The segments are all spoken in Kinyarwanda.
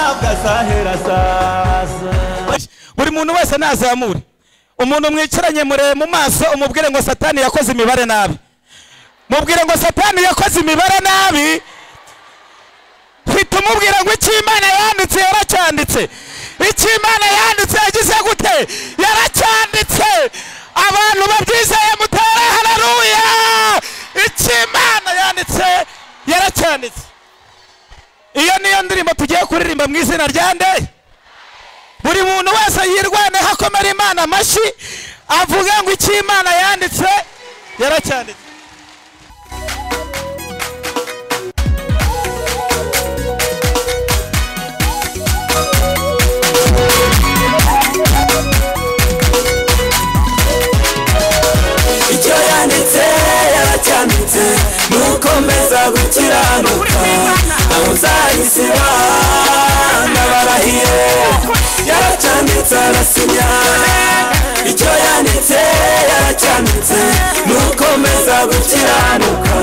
azahera azaza buri muntu wese nazamure umuntu mwicaranye murebe mu maso umubwire ngo satani yakoze imibare nabi mubwire ngo satani yakoze imibare nabi hita umubwira ngo icyo imana yanditse yaracyanditse icyo imana yanditse yagize gute yaracyanditse abantu babyizeye mutere hararuya icyo imana yanditse yaracyanditse iyo niyo ndirimbo tugiye kuririmba mu izina rya ndeye buri muntu wese yirwaneho akomera imana amashyi avuga ngo icyo imana yanditse yaracyanditse icyo yanditse yaracyanditse nukomeza gukiranuka abo uzayisiba ndabarahiye yaracyanditse arasinya icyo yanditse yaracyanditse nukomeza gukiranuka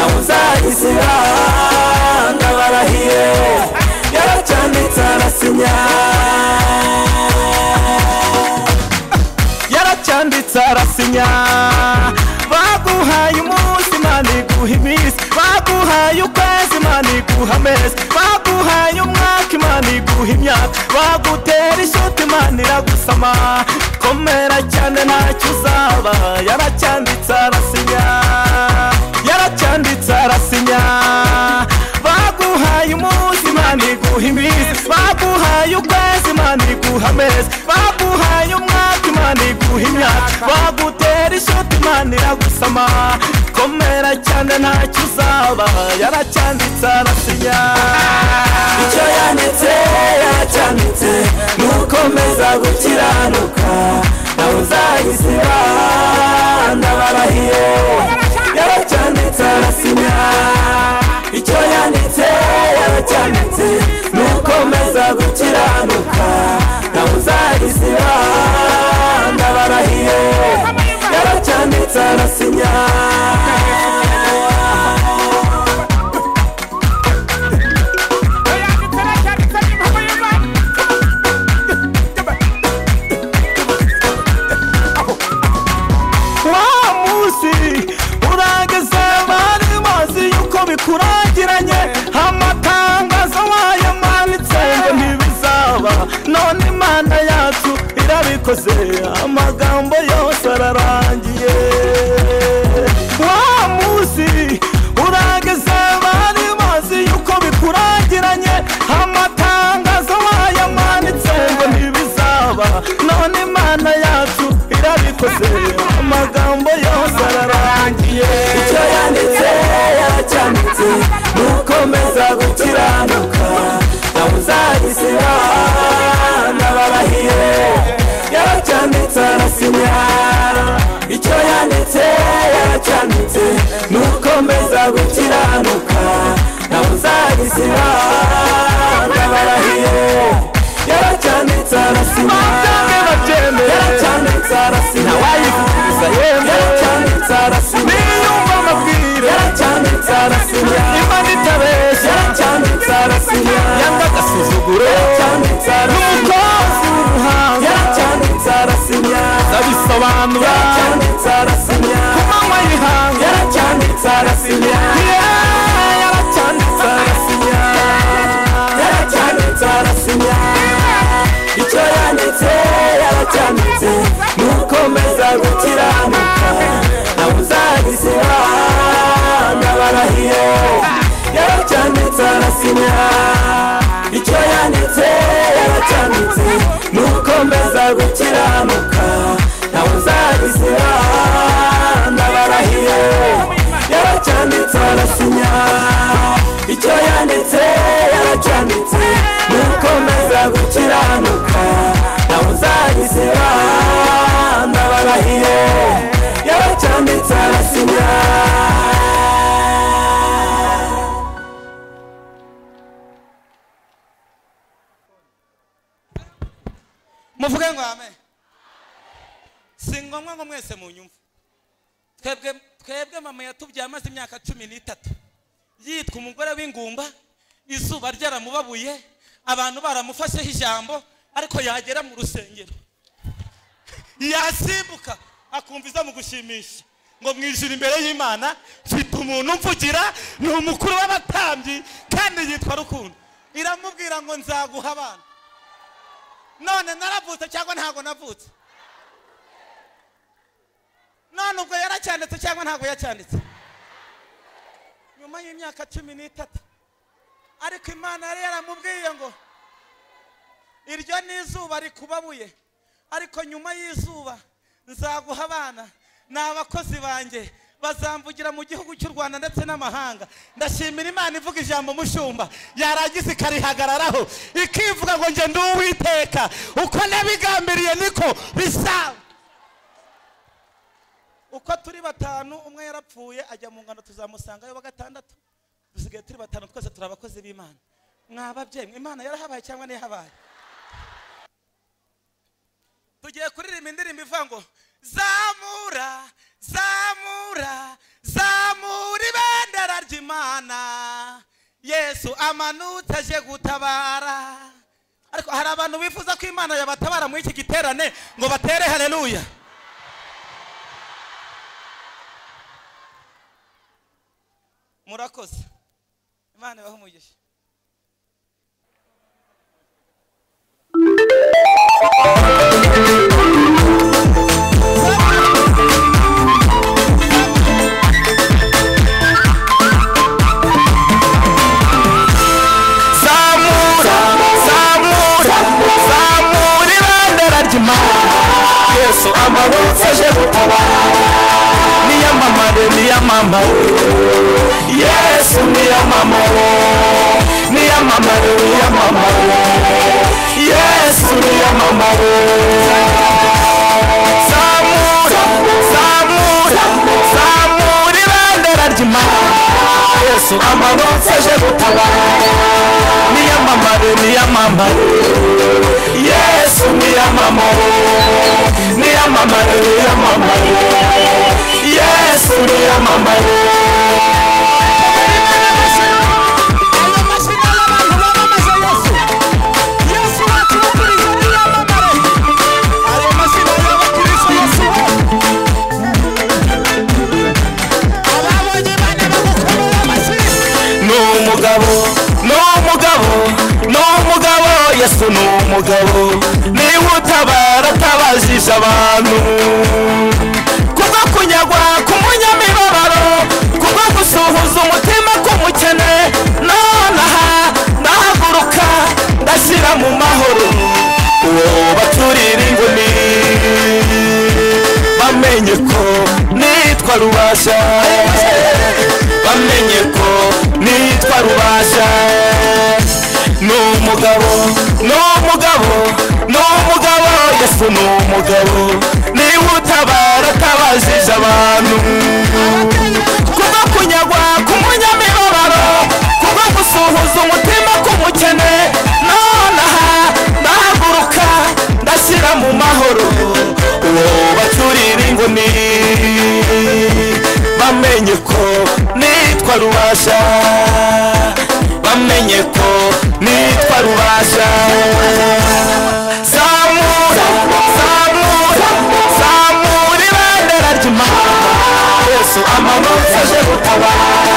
abo uzayisiba ndabarahiye yaracyanditse arasinya yaracyanditse arasinya baguhaye umunsi imana iguha iminsi baguhaye ukwezi imana iguha amezi baguhaye umwaka imana iguha imyaka bagutera ishuti imana iragusama komera cyane ntacyo uzaba yaracyanditse arasinya yaracyanditse arasinya baguhaye umunsi imana iguha iminsi baguhaye ukwezi imana iguha amezi baguhaye umwaka imana iguha imyaka bagutera ishoti imana iragusama komera cyane ntacyo uzaba yaracyanditse arasinya icyo yanditse yaracyanditse nukomeza gukiranuka nawe uzayisiba ndabarahiye yaracyanditse arasinya icyo yanditse yaracyanditse nukomeza gukiranuka nawe uzayisiba ndabarahiye yaracyanditse arasinya wa munsi urageze bari bazi yuko bikurangiranye amatangazo wayamanitse ngo ntibizaba none imana yacu irabikoze amagambo yose ararangiye wa munsi urageze bari bazi yuko bikurangiranye amatangazo wayamanitse ngo ntibizaba none imana yacu irabikoze amagambo yose ararangiye icyo yanditse yaracyanditse nukomeza gukiranuka nawe uzagisiba ndabarahiye yaracyanditse arasinya icyo yanditse yaracyanditse nukomeza gukiranuka nawe uzagisiba ndabarahiye yaracyanditse arasinya Bamwe babyemera. yaracyanditse arasinya Nawayivuguruza yemwe. yaracyanditse arasinya niyumva amabwire yaracyanditse arasinya imana itabeshya yaracyanditse arasinya yanga agasuzuguro yaracyanditse arasinya n'umukozi w'ubuhanga yaracyanditse arasinya ndabisobanura yaracyanditse arasinya manywa y'ihanga yaracyanditse arasinya Yeah, yaracyanditse arasinya yaracyanditse arasinya icyo yanditse yaracyanditse nukomeza gukiranuka nawe uzagisiba ndabarahiye yaracyanditse arasinya icyo yanditse yaracyanditse nukomeza gukiranuka nawe uzagisiba ndabarahiye yaracyanditse arasinya icyo yanditse yaracyanditse nukomeza gukiranuka nawe uzagisiba ndabarahiye yaracyanditse arasinya muvuge ngo amen si ngombwa ngo mwese munyumve twebwe twebwe mama yatubyaye amaze imyaka cumi n'itatu yitwa umugore w'ingumba izuba ryaramubabuye abantu baramufasheho ijambo ariko yagera mu rusengero yasimbuka akumva iza mu gushimisha ngo mwijire imbere y'imana mfite umuntu umvugira ni umukuru w'abatambyi kandi yitwa rukundo iramubwira ngo nzaguha abana none naravutse cyangwa ntabwo navutse none ubwo yaracyanditse cyangwa ntabwo yacyanditse nyuma y'imyaka cumi n'itatu ariko imana yari yaramubwiye ngo iryo ni izuba rikubabuye ariko nyuma y'izuba nzaguha abana ni abakozi banjye bazamvugira mu gihugu cy'u rwanda ndetse n'amahanga ndashimira imana ivuga ijambo mushumba yarangiza ikarihagararaho ikivuga ngo njye ndi uwiteka uko nabigambiriye niko bizaba uko turi batanu umwe yarapfuye ajya mu ngano tuzamusangayo wa gatandatu dusigaye turi batanu twese turi abakozi b'imana mwababyeyi imana yarahabaye cyangwa ntiyahabaye tugiye kuririmba indirimbo ivuga ngo zamura zamura zamura ibendera ry'imana yesu amanutse aje gutabara ariko hari abantu bifuza ko imana yabatabara muri iki giterane ngo batere hareruya murakoze imana ibahe umugisha zamura zamura zamura ibendera ry'imana yesu amaboko aje gutabara niyamamare niyamamare yesu niyamamare niyamamare niyamamare yesu niyamamare zamura zamura zamura ibendera ry'imana yesu amaboko aje gutabara niyamamare niyamamare yesu niyamamare niyamamare niyamamare yesu niyamamare ni umugabo ni umugabo ni umugabo yesu ni umugabo niba utabara atabajije abantu kubwo kunyagwa k'umunyamibabaro kubwo gusuhuza umutima k'umukene none aha ndahaguruka ndashyira mu mahoro uwo baturira inguni bamenye ko nitwa rubasha bamenye ko nitwa rubasha ni umugabo ni umugabo ni umugabo yesu ni umugabo niba utabara atabajije abantu kubwo kunyagwa k'umunyamibabaro kubwo gusuhuza umutima k'umukene none aha ndahaguruka ndashyira mu mahoro uwo baturira inguni bamenye ko nitwa rubasha bamenye ko nitwa rubasha zamura zamura zamura ibendera ry'imana yesu amaboko aje gutabara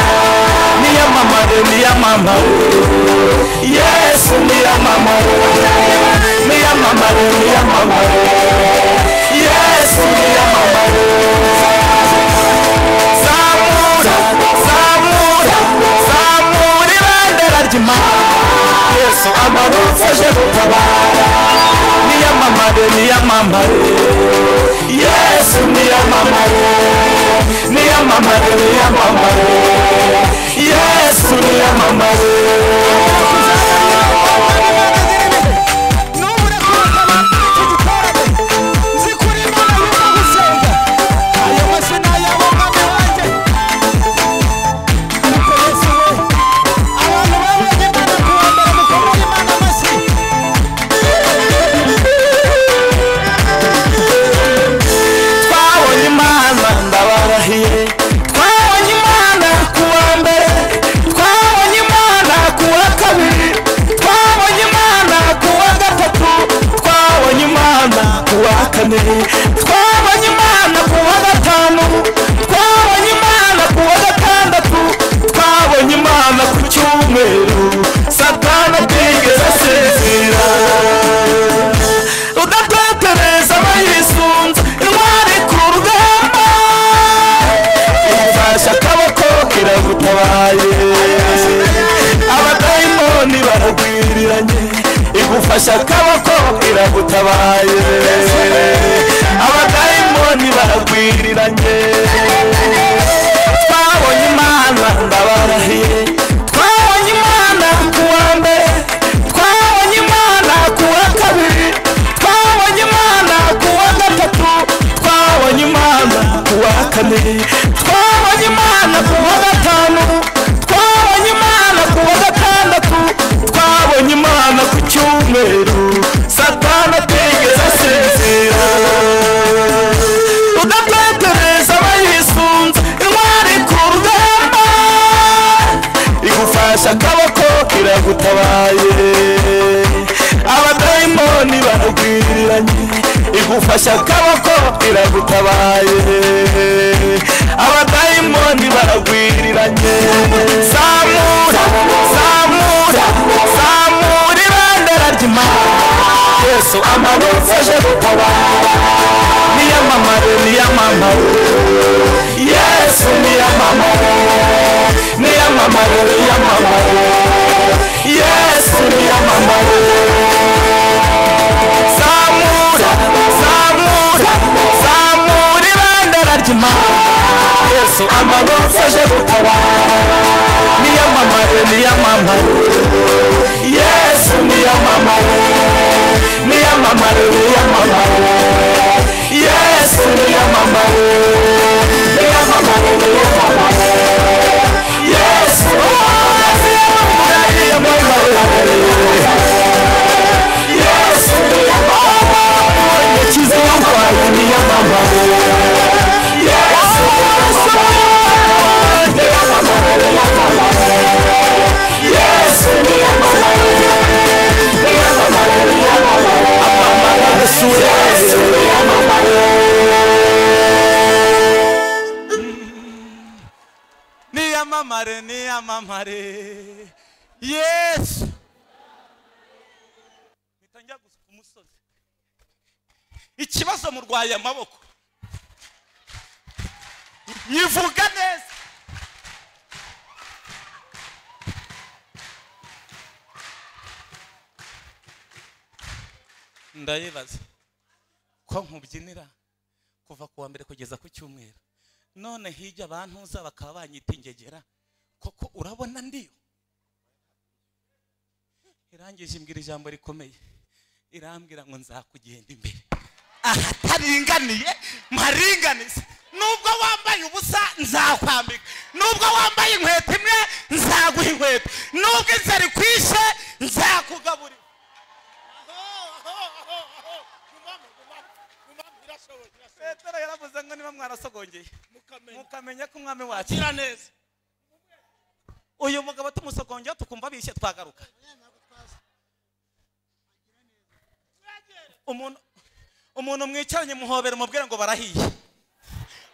niyamamare niyamamare yesu niyamamare niyamamare niyamamare yesu niyamamare zamura zamura zamura ibendera ry'imana yesu amaboko aje gutabara niyamamare niyamamare yesu niyamamare niyamamare niyamamare yesu niyamamare twabonye imana ndabarahiye twabonye imana ku wa mbere twabonye imana ku wa ifasha akaboko iragutabaye abadayimoni baragwiriranye twabonye imana ndabarahiye twabonye imana ku wa mbere twabonye imana ku wa kabiri twabonye imana ku wa gatatu twabonye imana ku wa kane twabonye imana ku wa gatanu twabonye imana ku wa gatandatu twabonye imana ku cyumweru satana atigeze asinzira udatetereza abayisunze intwari ku rugamba igufasha akaboko iragutabaye abadayimoni baragwiriranye igufasha akaboko iragutabaye abadayimoni baragwiriranye zamura zamura zamura ibendera ry'imana yesu amanutse aje gutabara niyamamare niyamamare yesu niyamamare niyamamare niyamamare yesu niyamamare zamura zamura zamura ibendera ry'imana yesu amanutse aje gutabara niyamamare niyamamare yesu niyamamare niyamamare niyamamare yesu niyamamare niyamamare niyamamare yesu niyamamare niyamamare yesu niyamamare ikiza yambaye niyamamare yesu niyamamare niyamamare niyamamare yesu niyamamare niyamamare niyamamare yesu niyamamare niyamamare niyamamare yesu mpita njya gusa ku musozi ikibazo murwaye amaboko nyivuga neza ndayibaza ko nkubyinira kuva ku wa mbere kugeza ku cyumweru none hirya bantuza bakaba banyita ingegera koko urabona ndiyo irangije imbwira ijambo rikomeye irambwira ngo nzakugenda imbere ahataringaniye mparinganize nubwo wambaye ubusa nzakwambika nubwo wambaye inkweto imwe nzaguha inkweto nubwo inzara ikwishe nzakugaburira petero yaravuze ngo niba mwarasogongeye mukamenya ko umwami wacu neza uyu mugabo tumusogongeho tukumva bishye twagaruka umuntu umuntu mwicaranye muhobera mubwire ngo barahiye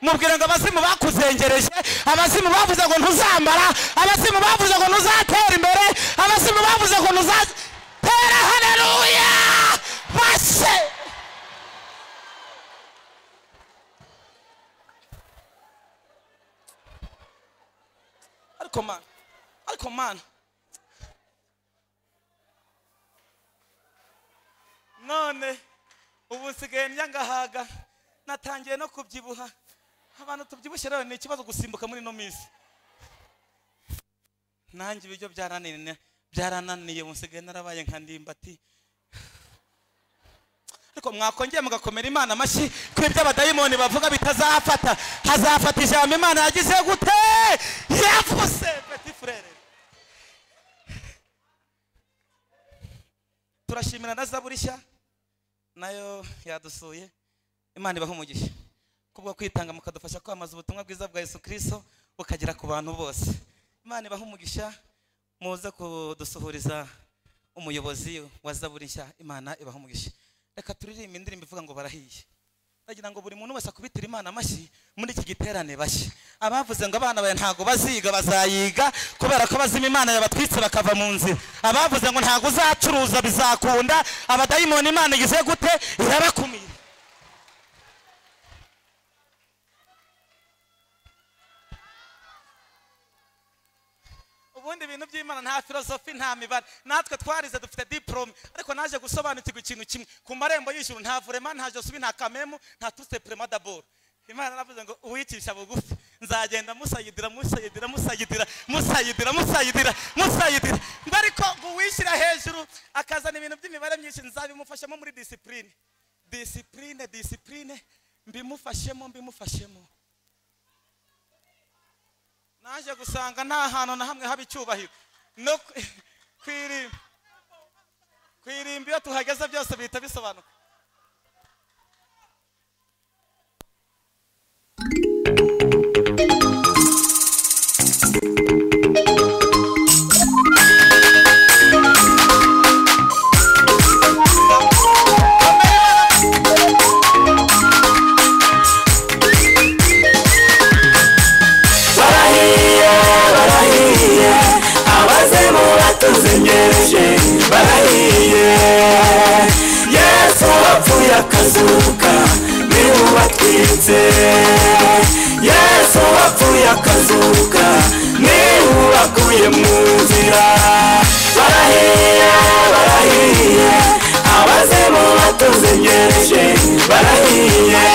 mubwire ngo abazimu bakuzengereje abazimu bavuze ngo ntuzambara abazimu bavuze ngo ntuzatera imbere abazimu bavuze ngo ntuzatera hareruya base ariko mana ariko mana none ubu nsigaye nyangahaga natangiye no kubyibuha abantu tubyibushye rero ni ikibazo gusimbuka muri ino minsi nanjye ibiryo byarananiye byarananiye ubu nsigaye narabaye nka ndimbati ariko mwakongeye mugakomera imana amashyi ko ibyo abadayimoni bavuga bitazafata hazafata ijambo imana yagize gute yavuze peti furere turashimira na zaburishya nayo yadusuye imana ibaha umugisha kubwo kwitanga mukadufasha kwamamaza ubutumwa bwiza bwa yesu kirisito bukagera ku bantu bose imana ibaha umugisha muze kudusuhuriza umuyobozi wa zaburi nshya imana ibaha umugisha reka turirimbe indirimbo ivuga ngo barahiye ndagira ngo buri muntu wese akubitire imana amashyi muri iki giterane bashya abavuze ngo abana bawe ntabwo baziga bazayiga kubera ko bazima imana yabatwitse bakava mu nzira abavuze ngo ntabwo uzacuruza bizakunda abadayimoni imana igize gute irabakumira ubu ubundi ibintu by'imana nta filozofi nta mibare natwe twarize dufite diporome ariko naje gusobanukirwa ikintu kimwe ku marembo y'ijuru nta vurema nta josubi nta kamemu nta tusepurema daboro imana yaravuze ngo uwicisha bugufi nzagenda musayidira musayidira musayidira musayidira musayidira musayidira ngo ariko ngo uwishyira hejuru akazana ibintu by'imibare myinshi nzabimufashemo muri disipurine disipurine disipurine mbimufashemo mbimufashemo naje gusanga nta hantu na hamwe haba icyubahiro no ku- ku irimbi ku irimbi iyo tuhageze byose bihita bisobanuka barahiye barahiye abazimu batuzengereje barahiye yesu wapfuye akazuka niwe ubatwitse yesu wapfuye akazuka niwe ubakuye mu nzira barahiye barahiye abazimu batuzengereje barahiye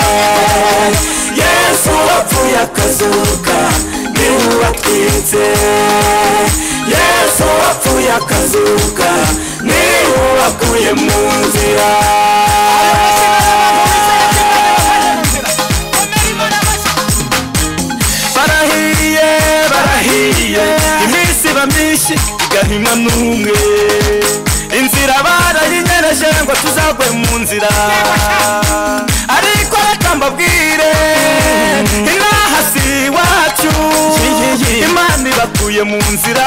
yesu wapfuye akazuka niwe ubatwitse yesu wapfuye akazuka niwe ubakuye mu nzira barahiye barahiye iminsi iba myinshi igahima n'umwe inzira barayinyereye ngo tuzagwe mu nzira ariko reka mbabwire inaha si iwacu imana ibakuye mu nzira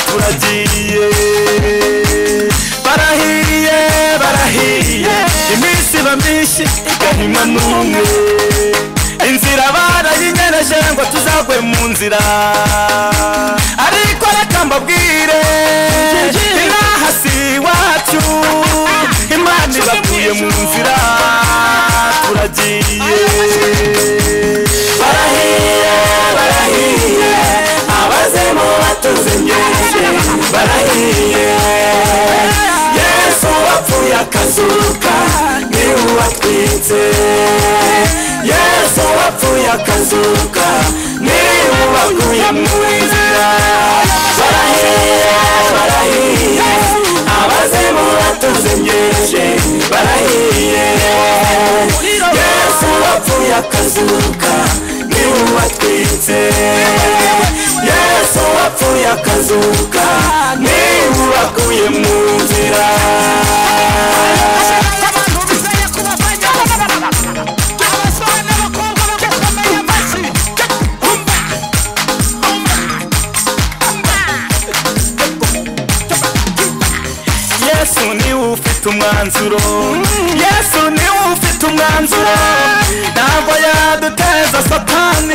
turagiye barahiye barahiye iminsi iba myinshi igahima n'umwe inzira barayinyereje ngo tuzagwe mu nzira ariko reka mbabwire inaha si iwacu imana ibakuye mu nzira turagiye barahiye barahiye abazemo batuzengereje barahiye yesu wapfuye akazuka niwe ubatwitse yesu wapfuye akazuka niwe ubakuye mu nzira barahiye barahiye abazemo batuzengereje barahiye yesu wapfuye akazuka niwe ubatwitse yesu wapfuye akazuka niwe ubakuye mu nzira yesu niwe ufite umwanzuro yesu niwe ufite umwanzuro ntabwo yaduteza satani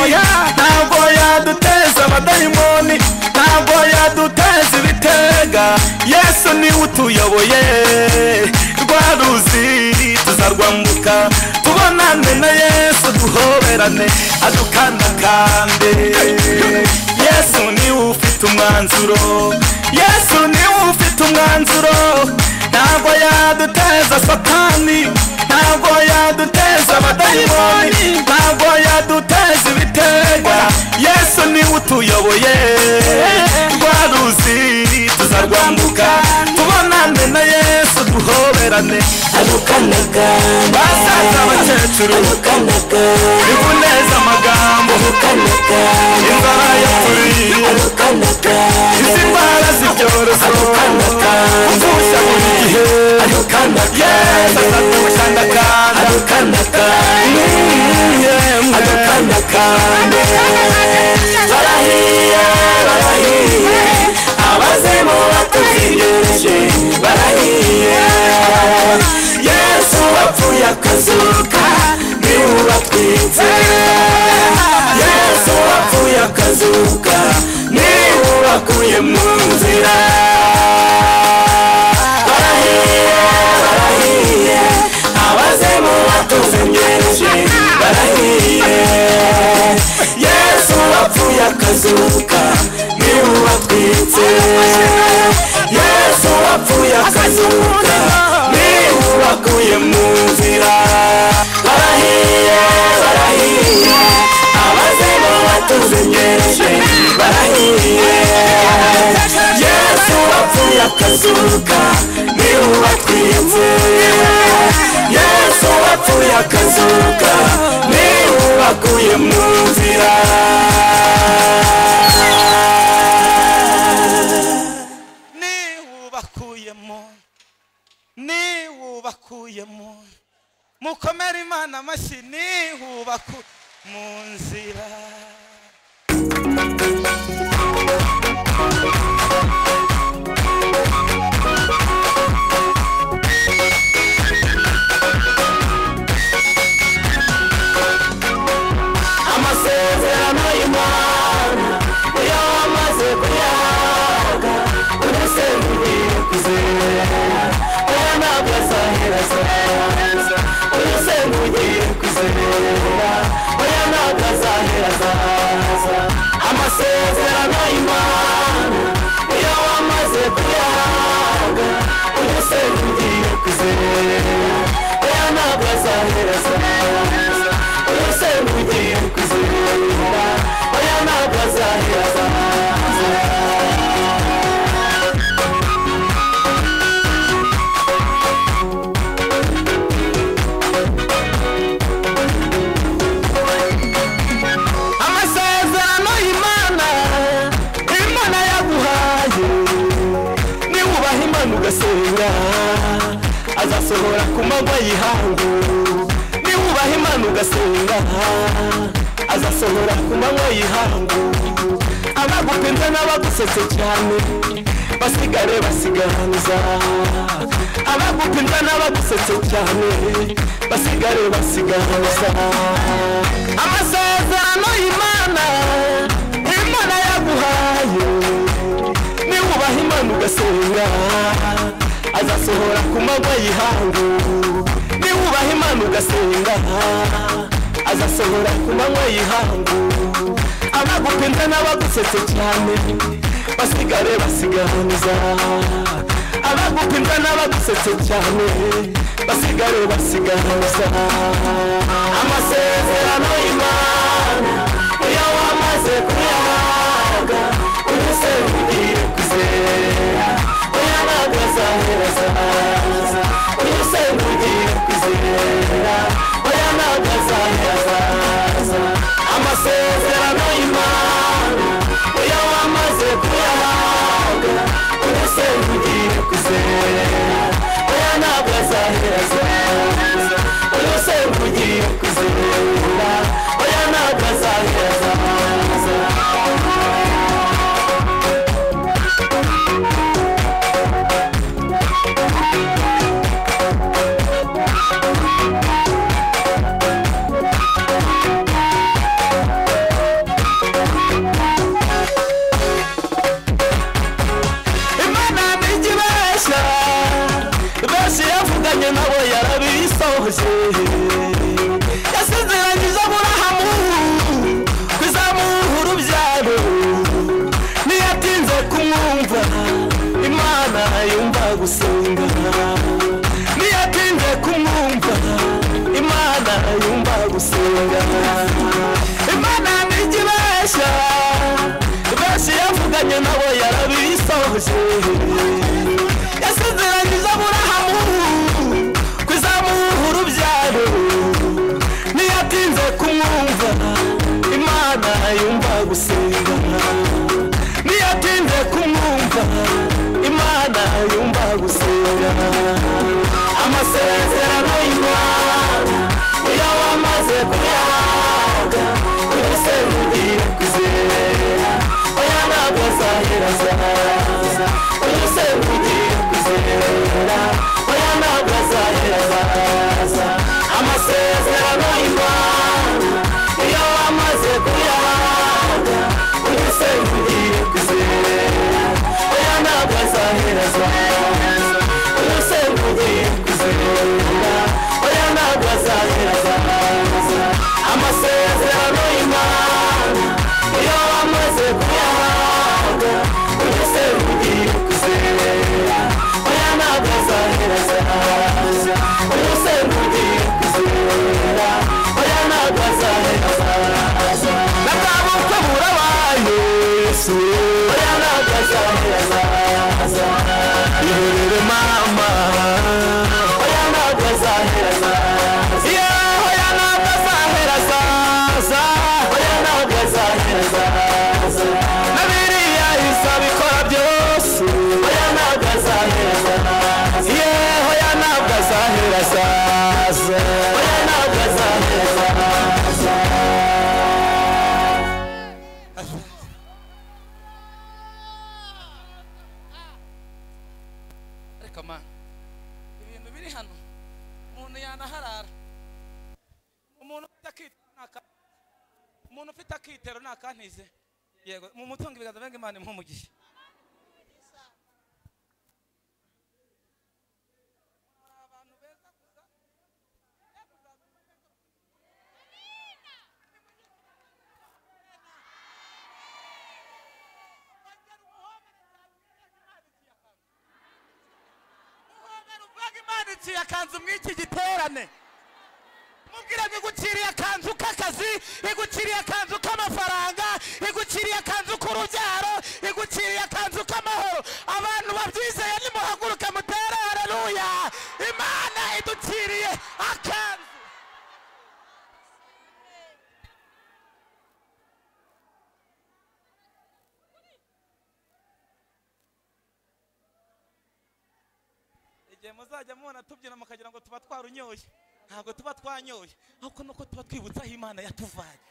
ntabwo yaduteza abadayimoni ntabwo yaduteza ibitega yesu niwe utuyoboye rwa ruzi tuzarwambuka tubonane na yesu duhoberane adukandakande yesu niwe ufite umwanzuro yesu niwe ufite umwanzuro ntabwo yaduteza satani ntabwo yaduteza abadayimoni ntabwo yaduteza ibitega yesu niwe utuyoboye rwa ruzi tuzarwambuka tubonane na yesu duhoberane Adukanaga, basaza abakecuru adukanaga, ibuneza amagambo adukanaga, inzara yaturiye adukanaga, izi ndwara z'ibyorezo uvusha buri gihe yesu azadukandakanda adukanaga, adukanaga. barahiye barahiye abazemo batuzingereje barahiye yesu wapfuye akazuka niwe ubatwitse yesu wapfuye akazuka niwe ubakuye mu nzira barahiye barahiye abazemo batuzingereje barahiye yesu wapfuye akazuka niwe ubatwitse akazuka ni uwatwitse yesu wapfuye akazuka ni uwakuye mu nzira ni wubakuyemo ni wubakuyemo mukomere imana amashyi ni wubaku mu nzira amasezerano y'imana iyo wamaze kuyahabwa urasenya ugiye kuzera aya ntabwo azaheraza urasenya ugiye kuzera aya ntabwo azaheraza amasezerano y'imana iyo wamaze kuyahabwa urasenya ugiye kuzera aya ntabwo azaheraza urusemugiye kuzirira oya ntabwo azahiraza amasezerano y'imana imana yaguhaye niwubaha imana ugasenga azasohora ku manywa y'ihangu niwubaha imana ugasenga azasohora ku manywa y'ihangu abagupinze n'abagusetse cyane basigare basigaranza abagupinza n'abagusetse cyane basigare basigaranza amasezerano y'imana imana yaguhaye niwubaha imana ugasenga azasohora ku manywa y'ihangu niwubaha imana ugasenga azasohora ku manywa y'ihangu abagupinda n'abagusetse cyane basigare basiganiza abagupinda n'abagusetse cyane basigare basiganiza amasezerano y'imana iyo wamaze kuyahabwa umusore ugiye kuzera oya ntabwo azaherazaza umusore ugiye kuzera oya ntabwo azaherazaza amasezerano y'imana iyo wamaze kuyahabwa umusore ugiye kuzera oya ntabwo azaherazaza umusore ugiye kuzera oya ntabwo azaherazaza imana ntigibeshya benshi yavuganye nabo yarabisohoje yasezeranyije aburahamu kuzamuha urubyaro niyatinze kumwumva imana yumva gusenga niyatinze kumwumva imana yumva gusenga imana ntigibeshya benshi yavuganye nabo yarabisohoje yasezeranyije aburahamu kuzamuha urubyaro niyatinze kumwumva imana yumva gusenga niyatinze kumwumva imana yumva gusenga amasezerano y'imana iyo wamaze kuyahabwa umusego ugiye kuzera oya ntabwo azahera azaza umusego ugiye kuzera oya ntabwo azahera azaza amasezerano y'imana iyo wamaze kuyahabwa umuntu ufite akitero ntakantize yego mu mutungo ibiganza byange imana imuha umugisha Imana akanzu mw'iki giterane mubwira ngo iguciriye akanzu k'akazi iguciriye akanzu k'amafaranga iguciriye akanzu k'urubyaro iguciriye akanzu k'amahoro abantu babyizeye nimuhaguruke mutere hareruya imana iduciriye akanzu igihe muzajya mubona tubyina mukagira ngo tuba twarunyoye ntabwo tuba twanyoye ahubwo nuko tuba twibutsa aho imana yatuvanye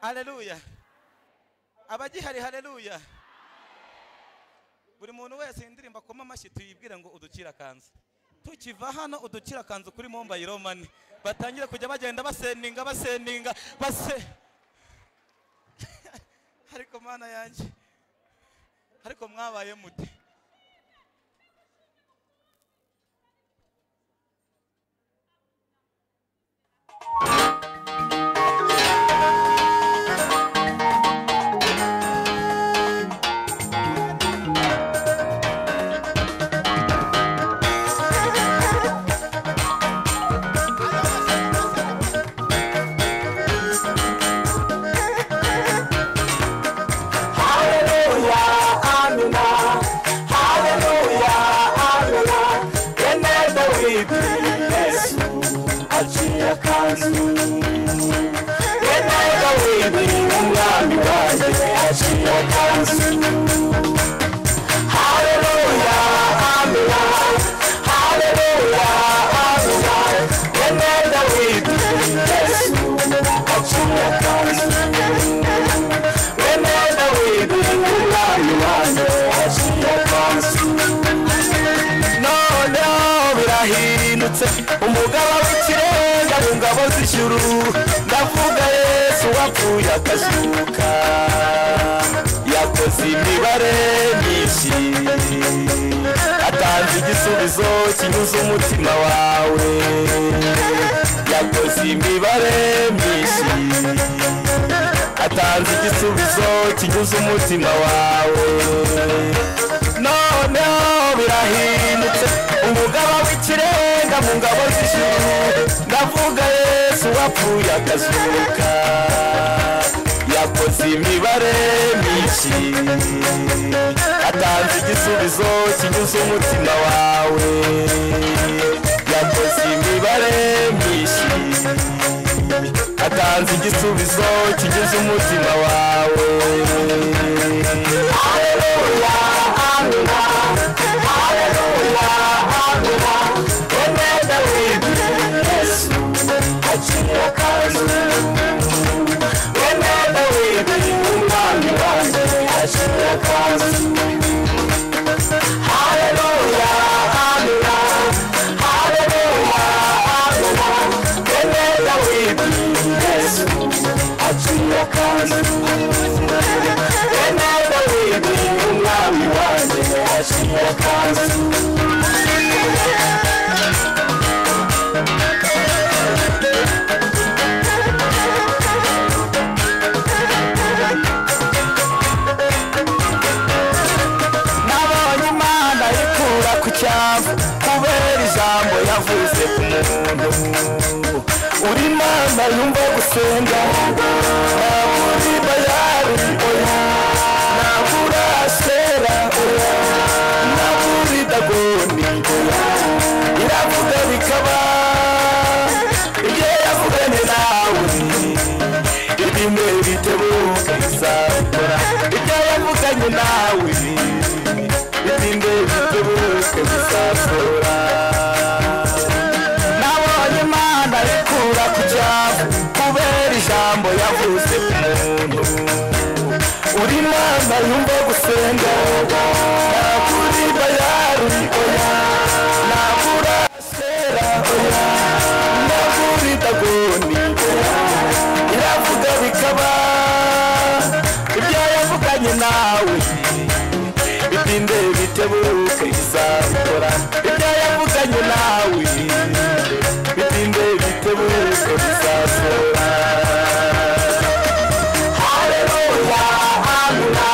hareruya abagihari hareruya buri muntu wese iyi ndirimbo akoma amashyi tuyibwire ngo udukire akanzu tukiva hano udukire akanzu kuri mombayiro mani batangire kujya bagenda baseninga baseninga base ariko mana yanjye ariko mwabaye mute noneho birahindutse umugaba w'ikirenga mu ngabo z'ijuru ndavuga yesu wapfuye akazuka yakoze imibare myinshi atanze igisubizo kinyuze umutima wawe yakoze imibare myinshi atanze igisubizo kinyuze umutima wawe noneho birahindutse umugaba w'ikirenga mu ngabo z'ijuru ndavuga yesu wapfuye akazuka yakoze imibare myinshi atanze igisubizo kinyuze umutima wawe yakoze imibare myinshi atanze igisubizo kinyuze umutima wawe haleluya amina haleluya amina emeda wibi yesu aciye akazu emeda wibi umwami wanjye aciye akazu haleluya amina haleluya amina emeda wibi yesu aciye akazu emeda wibi umwami wanjye aciye akazu nabonye imana ikura ku cyavu kubera ijambo yavuze ku muntu uri imana yumva gusenga ntaburi bayari oya ntabura asera oya ntaburi dagoni oya iravuga bikaba ibyo yavuganye nawe ibimwe bitebuka bizakora ibyo yavuganye nawe ibinde bituruke bizasora nabonye imana ikura ku cyavu kubera ijambo indirimbo yavuze umuntu uri mama yumva gusenga nakuri bayari oya nakura sera oya nakuri dagoni oya iravuga bikaba ibyo yavuganye nawe bitinde bitebuke izakora ibyo yavuganye nawe bitinde bitebuke bizakora Haleluya, Amina.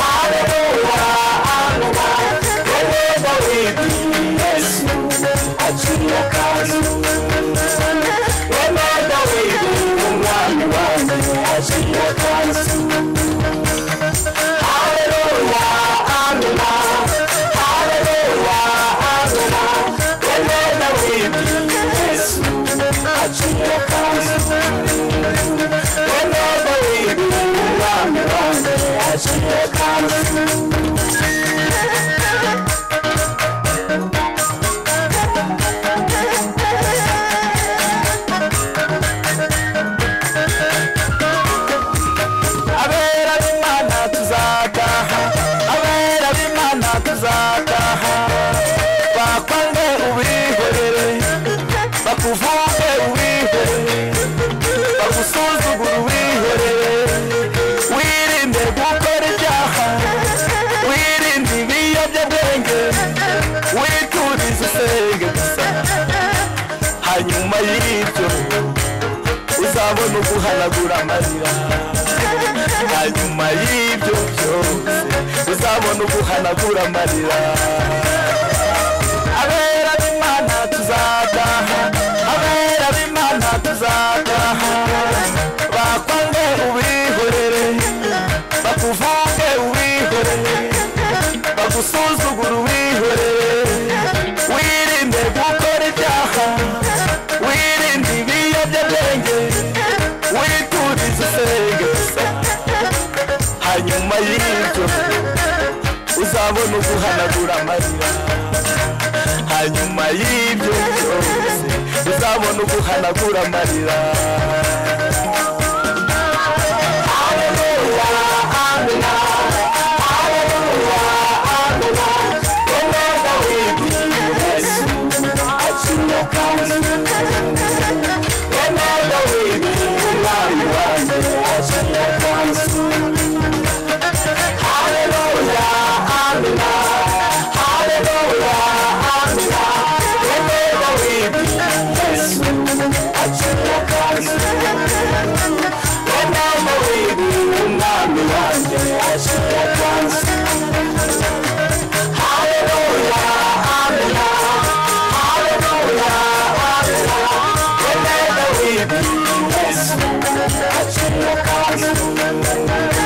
Haleluya, Amina. Yehova witwa Yesu, aciye akazu. Yehova witwa Umwami wanjye, aciye akazu. Haleluya, Amina. Haleluya, Amina. Yehova witwa Yesu, aciye akazu. Yehova witwa Umwami wanjye, aciye akazu. abera b'imana tuzataha abera b'imana tuzataha bakwange ubihorere bakuvuge ubihorere bagusuzugure ubihorere wirinde gukora ibyaha wirinde ibiyobyabwenge witurize usenge gusa hanyuma y'ibyo uzabona uguhanagura amarira hanyuma y'ibyo byose uzabona uguhanagura amarira abera b'imana tuzataha abera b'imana tuzataha bakwange ubihorere bakuvuge ubihorere bagusuzugure ubihorere wirinde gukora ibyaha wirinde ibiyobyabwenge witurize usenge gusa hanyuma y'ibyo uzabona uguhanagura amarira hanyuma y'ibyo byose uzabona uguhanagura amarira Haleluya, Amina. Haleluya, Amina. Yehova witwa Yesu, aciye akazu. Yehova witwa Umwami wanjye, aciye akazu. Haleluya, Amina. Haleluya, Amina. Yehova witwa Yesu, aciye akazu. Yehova witwa Umwami wanjye, aciye akazu. Haleluya, Amina. Haleluya, Amina. Yehova witwa Yesu, aciye akazu.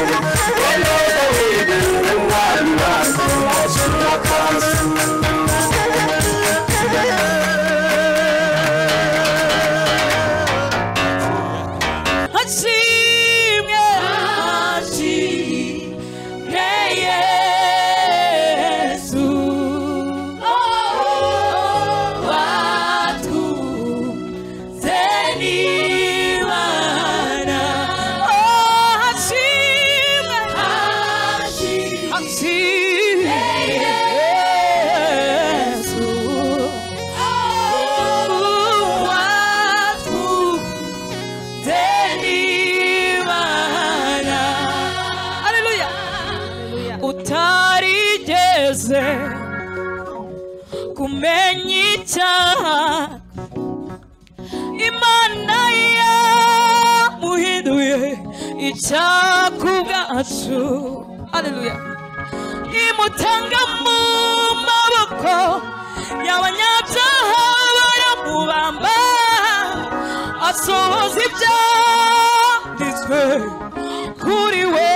ashimwe ashimwe yesu watuze n'imana ashimwe ashimwe yesu watuze Denimana. Haleluya. utarigeze kumenya icyaha imana yamuhinduye icyaku bwacu aleluya imutanga mu maboko y'abanyabyaha baramubamba asohoza ibyanditswe kuri we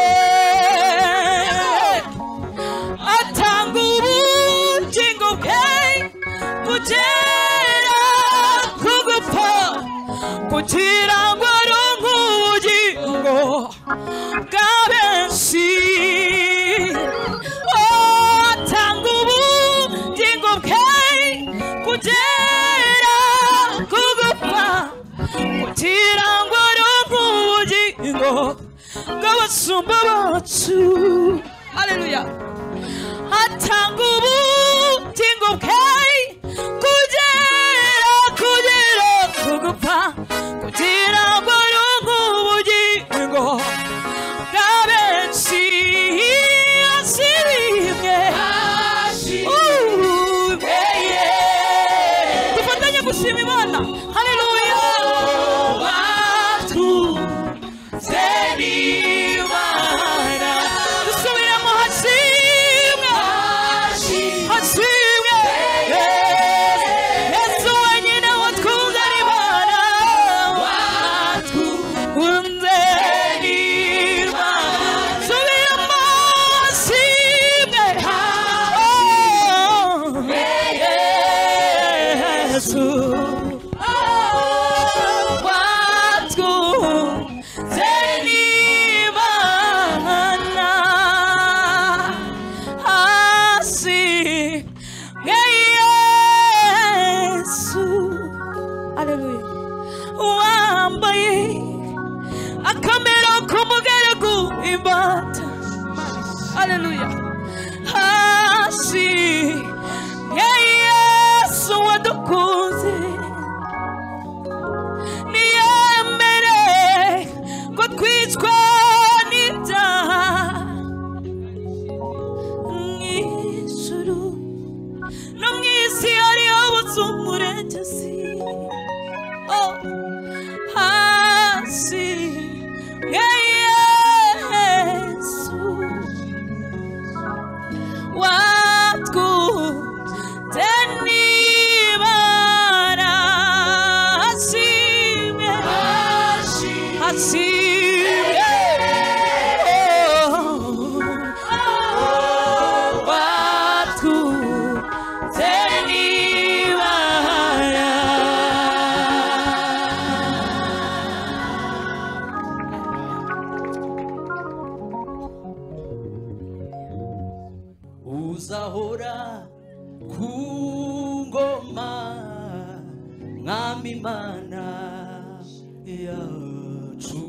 atanga ubugingo bwe kugera ku gupfa kugira ngo aronke ubugingo bwa benshi Oh, atanga ubugingo bwe kugera ku gupfa kugira ngo aronke ubugingo bw'ubugingo bw'abasumba bacu haleluya atanga ubugingo bwe kugera kugera kugupfa kugira ngo rungu ubugingo bwa benshi ashirimye Uh, yeah, yeah. dufatanye gushima imana haleluya dusubiremo hashimwe hashimwe yesu wenyine watwungana imana watwunze subiremo hashimwe Oh, yesu Hallelujah. Hasi ya Yesu wadukunze niyemere ko twicwa n'ibyaha mu ijuru no mu isi hariho ubuzumuregesi hasi ya yesu watwunze n'ibara ashimye ashimye watwunze n'ibara uzahora ku ngoma mwami mana yacu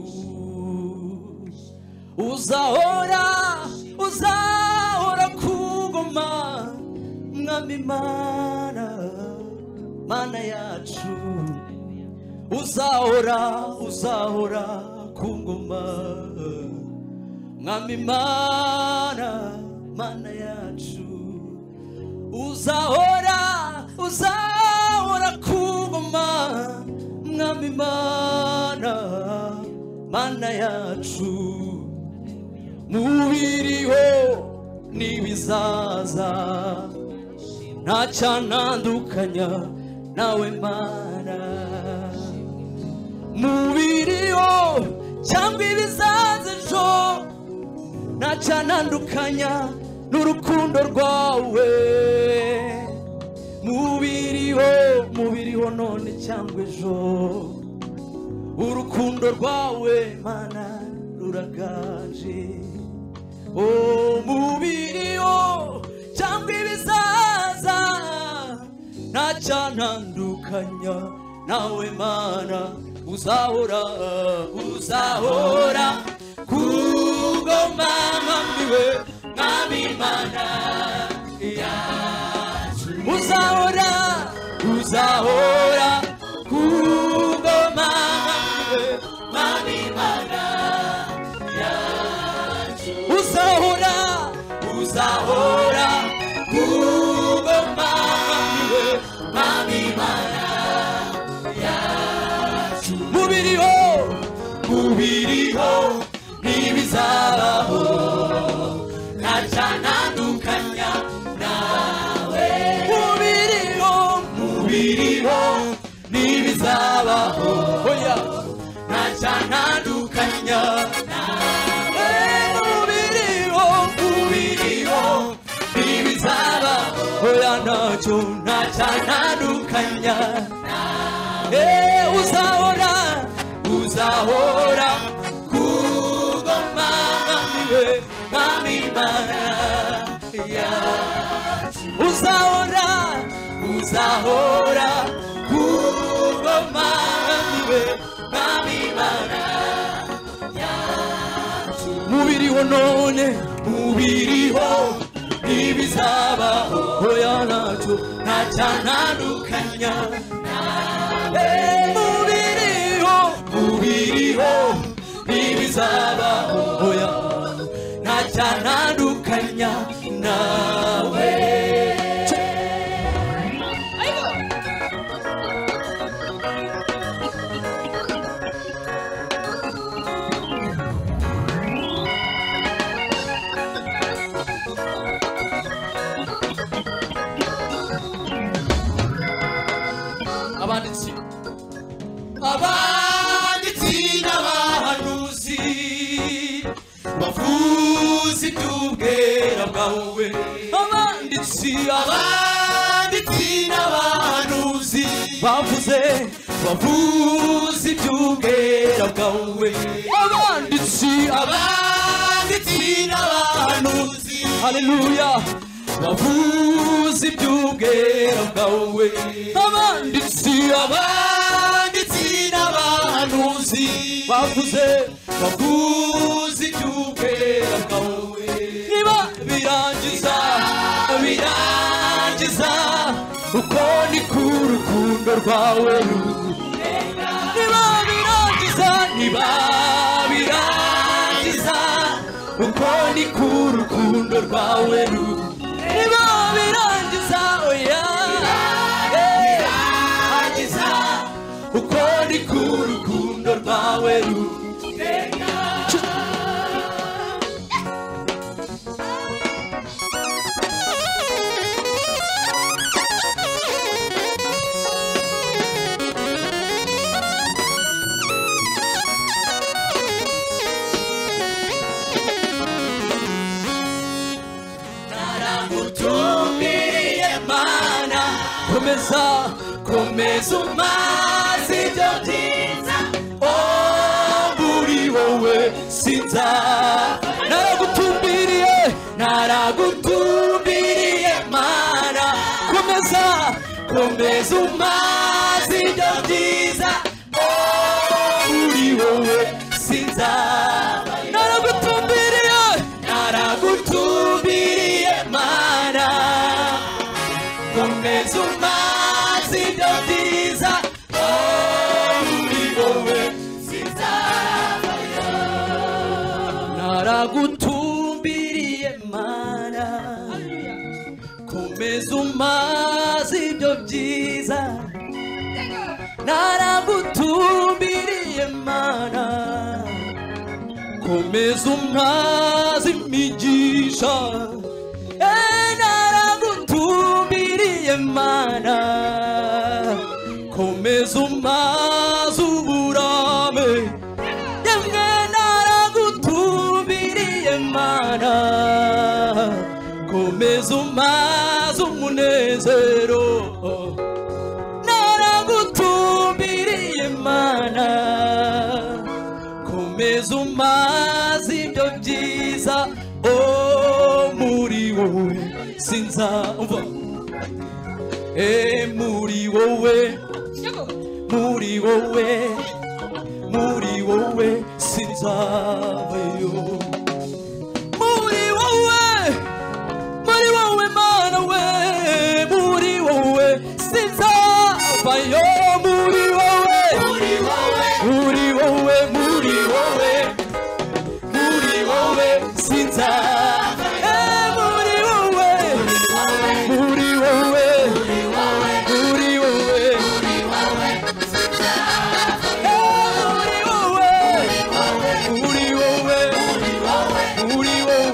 uzahora uzahora ku ngoma mwami mana mana yacu uzahora uzahora ku ngoma mwami mana mana yacu uzahora uzahora kugoma mwami mana mana yacu mubiriho n'ibizaza nta cyanandukanya nawe mana mubiriho cyangwa ibizaza ejo ntacanandukanya n'urukundo rwawe mubiriho mubiriho none cyangwa ejo urukundo rwawe mana ruragaje o mubiriho cyangwa ibizaza ntacanandukanya nawe mana uzahora uzahora ku ngoma mwamiwe mwami mana yacu uzahora uzahora ku ngoma mwamiwe mwami mana yacu uzahora uzahora ku ngoma mwamiwe mwami mana mubiriho mubiriho ntibizabaho ntacanandukanya nawe mubiriho mubiriho ntibizabaho oya ntacanandukanya nawe mubiriho mubiriho ntibizabaho oya ntacyo ntacanandukanya Eh, uzahora uzahora kugoma mwamiwe mwami mana yacu uzahora uzahora kugoma mwamiwe mwami mana yacu biriho none mubiriho ntibizabaho oya ntacu nta cyanandukanya Eh, mubiriho mubiriho ntibizabaho oya nta cyanandukanya nawe abanditsi abanditsi n'abahanuzi bavuze iby'ubwera bwawe abanditsi abanditsi n'abahanuzi bavuze bavuze iby'ubwera bwawe abanditsi abanditsi n'abahanuzi haleluya bavuze iby'ubwera bwawe abanditsi abanditsi n'abahanuzi bavuze bavuze iby'ubwera bwawe niba birangiza birangiza uko ni ku rukundo rwawe niba birangiza niba birangiza uko ni ku rukundo rwawe rubi niba birangiza oya birangiza uko ni ku rukundo rwawe rubi utumbiriye mana komeza komeza umaze ibyo byiza muri wowe sinza naragutumbiriye naragutumbiriye mana komeza komeza umaze ibyo byiza muri wowe sinza naragutumbiriye naragutumbiriye mana komeza umaze ibyo byiza oh, muri wowe sinzavayo naragutumbiriye mana komeza umaze ibyo byiza naragutumbiriye mana komeza umwazi imigisha Eh, naragutumbiriye mana komeza umwazi uburame yemwe naragutumbiriye mana komeza umwazi umunezero naragutumbiriye mana komeza umaze ibyo byiza o muri wowe sinzava e muri wowe muri wowe muri wowe sinzavayo muri wowe muri wowe mana we muri wowe sinzavayo muri wowe muri wowe muri wowe muri wowe muri wowe sinzavayo muri wowe muri wowe muri wowe Eh, muri wowe muri wowe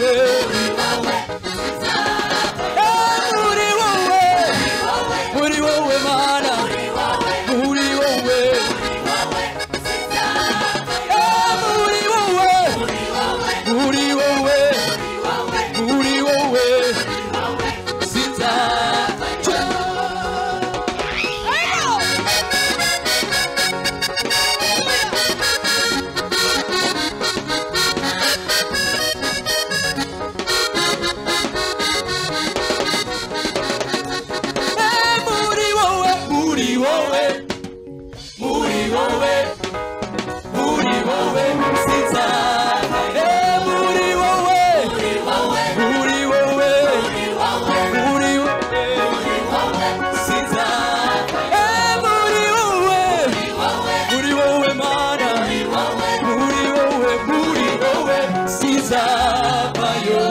bizavayo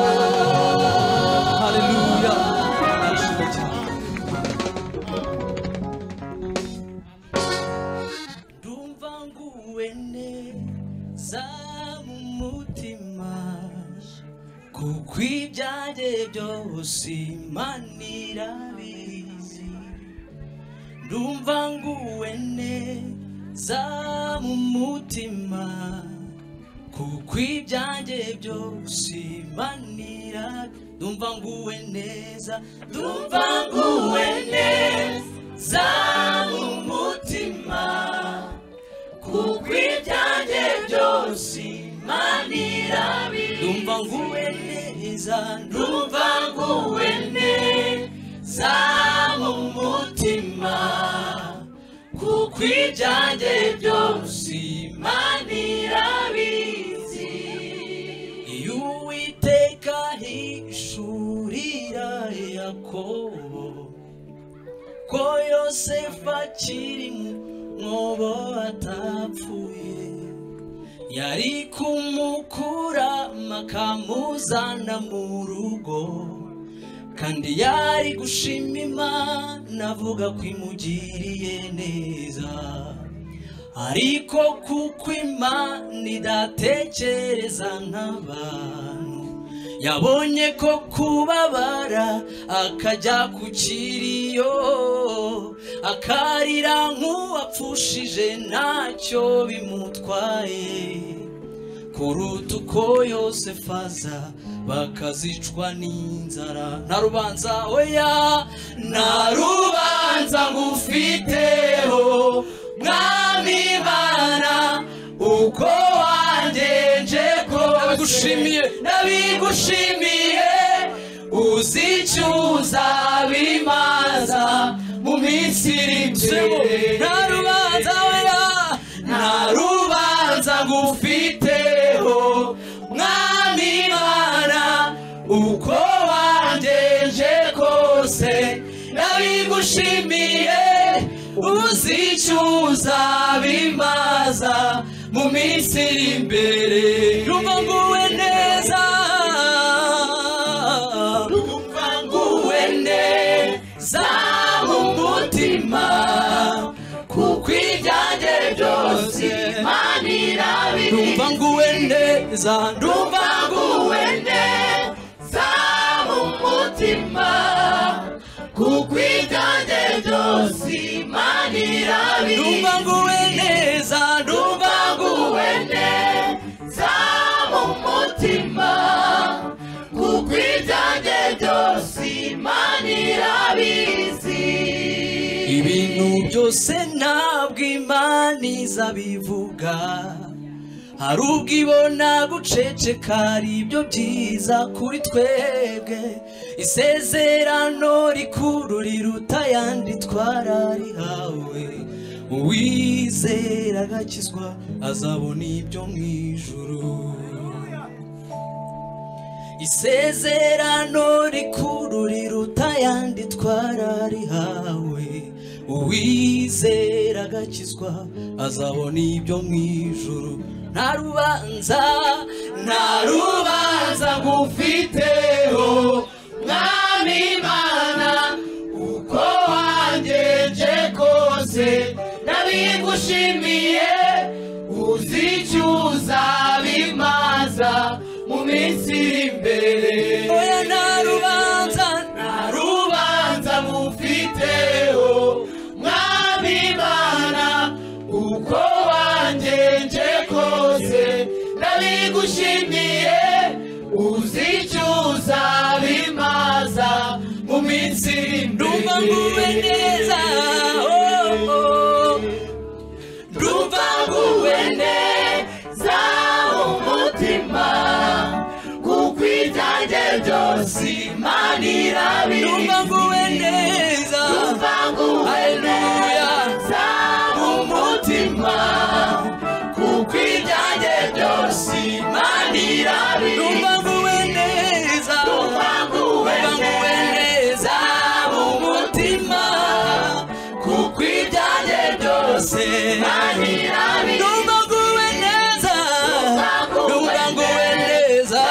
haleluya arashimwe cyane ndumva nguwe neza mu mutima kuko ibyajye byose imana irabizi ndumva nguwe neza mu mutima kuko ibyanjye byose imana irabizi ndumva nguwe neza ndumva nguwe neza mu mutima kuko ibyanjye byose imana irabizi ndumva nguwe neza ndumva nguwe neza mu mutima kuko ibyanjye byose imana irabizi iyo uwiteka hishurira yakobo ko yosefu akiri mu mwobo atapfuye yari kumukurama akamuzana mu rugo kandi yari gushima imana avuga ko imugiriye neza ariko kuko imana idatekereza nk'abantu yabonye ko kubabara akajya ku kiriyo akarira nk'uwapfushije ntacyo bimutwaye kuruta uko yosefu aza bakazicwa n'inzara nta rubanza oya nta rubanza ngufiteho mwami mana uko wangenje nabigushimiye nabigushimiye uzi icyo uzabimaza mu minsi iri imbere nta rubanza oya nta rubanza ngufiteho mwami mana uko wangenje kose nabigushimiye uzi icyo uzabimaza mu minsi iri imbere ndumva nguwe neza ndumva nguwe neza mu mutima kuko ibyanjye byose imana irabizi ndumva nguwe neza ndumva nguwe neza mu mutima kuko ibyanjye byose imana irabizi ndumva nguwe neza ndumva nguwe neza mu mutima kuko ibyanjye byose imana irabizi ibintu byose ntabwo imana izabivuga hari ubwo ibona guceceka ari ibyo byiza kuri twebwe isezerano rikuru riruta ayandi twararihawe uwizera agakizwa azabona ibyo mu ijuru isezerano rikuru riruta ayandi twararihawe uwizera agakizwa azabona ibyo mu ijuru nta rubanza nta rubanza ngufiteho mwami mana uko wangenje kose nabigushimiye uzi icyo uzabimaza mu minsi iri imbere oya nta rubanza nta rubanza mufiteho mwami mana uko wangenje kose nabigushimiye uzi icyo uzabimaza mu minsi iri imbere ndumva nguwe neza oh, oh. ndumva nguwe neza mu mutima kuko ibyanjye byose imana irabizi ndumva nguwe neza ndumva nguwe neza mu mutima kuko ibyanjye byose imana irabizi ndumva nguwe neza ndumva nguwe neza mu mutima kuko ibyanjye byose imana irabizi ndumva nguwe neza ndumva nguwe neza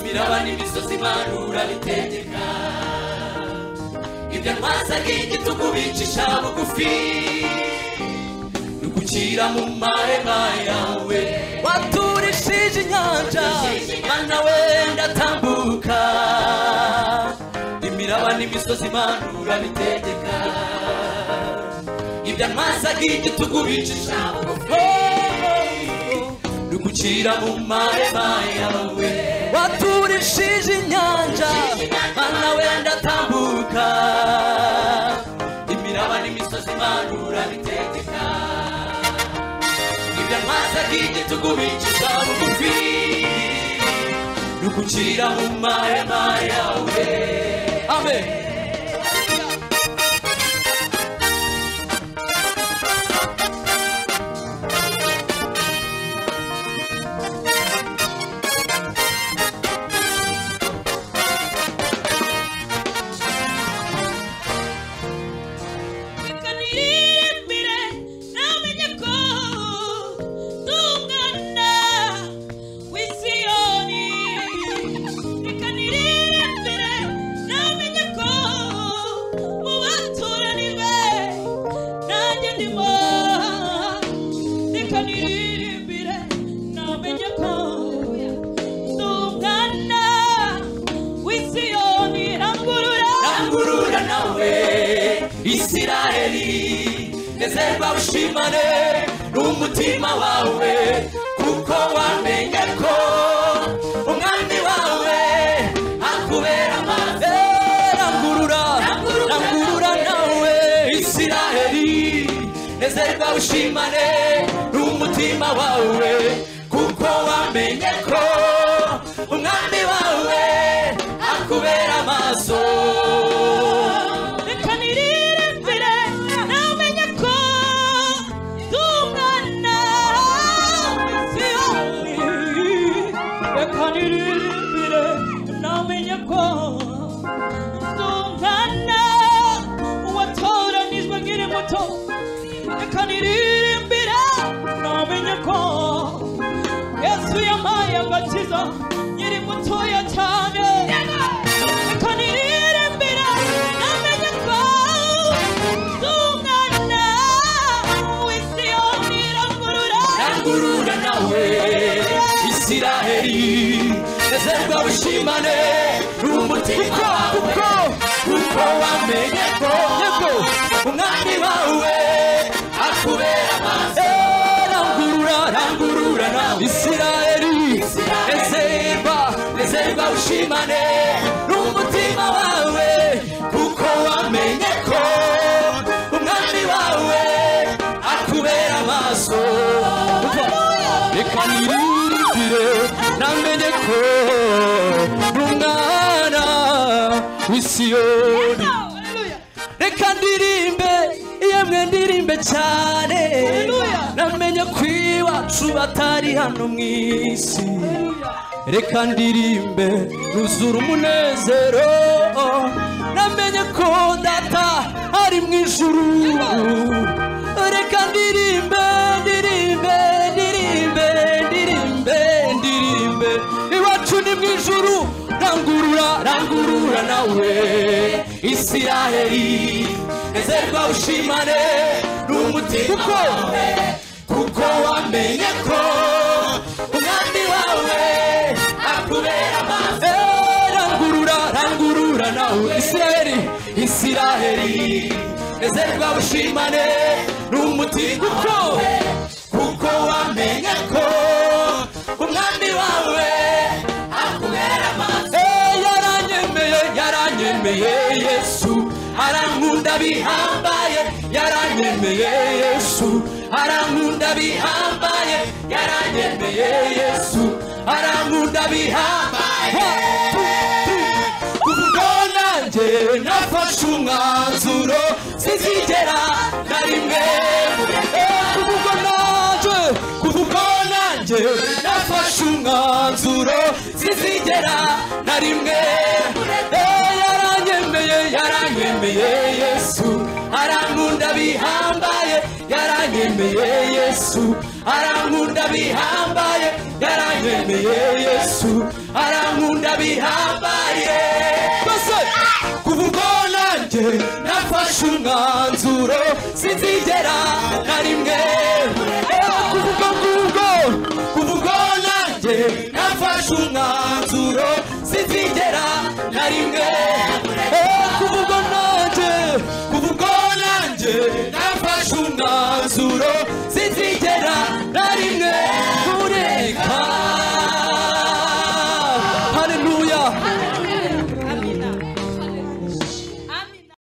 biraba n'imisozi imana urabitegeka ibyo ntwazaga igitugu bicisha bugufi nugukira mu marema yawe waturishije inyanja mana we ndatambuka imiraba n'imisozi imana urabitegeka ibyo ntwazaga igitugu bicisha bugufi nugukira mu marema yawe waturishije inyanja mana wenda atambuka imiraba n'imisozi imana urabitegeka ibyo ntwazaga igitugu bikiza bugufi nugukira mu marema yawe amen reka niririmbire namenye ko tungana w'isiyoni reka niririmbire namenye ko mu baturani be nanjye ndimo reka niririmbire namenye ko tungana w'isiyoni rangurura rangurura nawe isiraheli nezerwa ushimane n'umutima wawe kuko wamenye ko umwami wawe akubera amazi rangurura rangurura nawe isiraheli nezerwa ushimane n'umutima wawe kuko wamenye ko umwami wawe akubera amaso reka niririmbire namenye ko tungana siyoni reka niririmbire namenye ko tungana watoranijwe nkiri muto reka niririmbire namenye ko yesu yampaye agakiza nkiri mutoya cyane reka niririmbire namenye ko tungana w'isi yose irangurura rangurura nawe isiraheli nezerwa wishimane n'umutima wawe kuko wamenye ko umwami wawe akubera amaso rangurura rangurura nawe isiraheli nezerwa nezerwa wishimane n'umutima wawe kuko wamenye ko umwami wawe akubera amaso reka nirindire namenye ko n'umwana w'isiyoni Hallelujah. reka ndirimbe yemwe ndirimbe cyane Hallelujah. namenye ko iwacu batari hano mu isi reka ndirimbe nuzura umunezero namenye ko data ari mu ijuru reka ndirimbe ndirimbe ndirimbe ndirimbe ndirimbe iwacu ni mu ijuru rangurura rangurura nawe isiraheli ezerwa ushimane n'umutima wawe kuko wamenye ko umwami wawe akubera amaso rangurura rangurura nawe isiraheli isiraheli ezerwa ushimane n'umutima wawe kuko wamenye ko umwami wawe akubera amaso yaranyemeye yaranyemeye yesu arankunda bihambaye yaranyemeye yesu arankunda bihambaye yaranyemeye yesu arankunda bihambaye ubwo nanjye nafashe umwanzuro sinzigera na rimwe ubwo nanjye ubwo nanjye nafashe umwanzuro sinzigera na rimwe Eh, yaranyemeye yaranyemeye yesu arankunda bihambaye yaranyemeye yesu arankunda bihambaye yaranyemeye yesu arankunda bihambaye Bose, kuva ubwo nanjye nafashe umwanzuro sinzigera na rimwe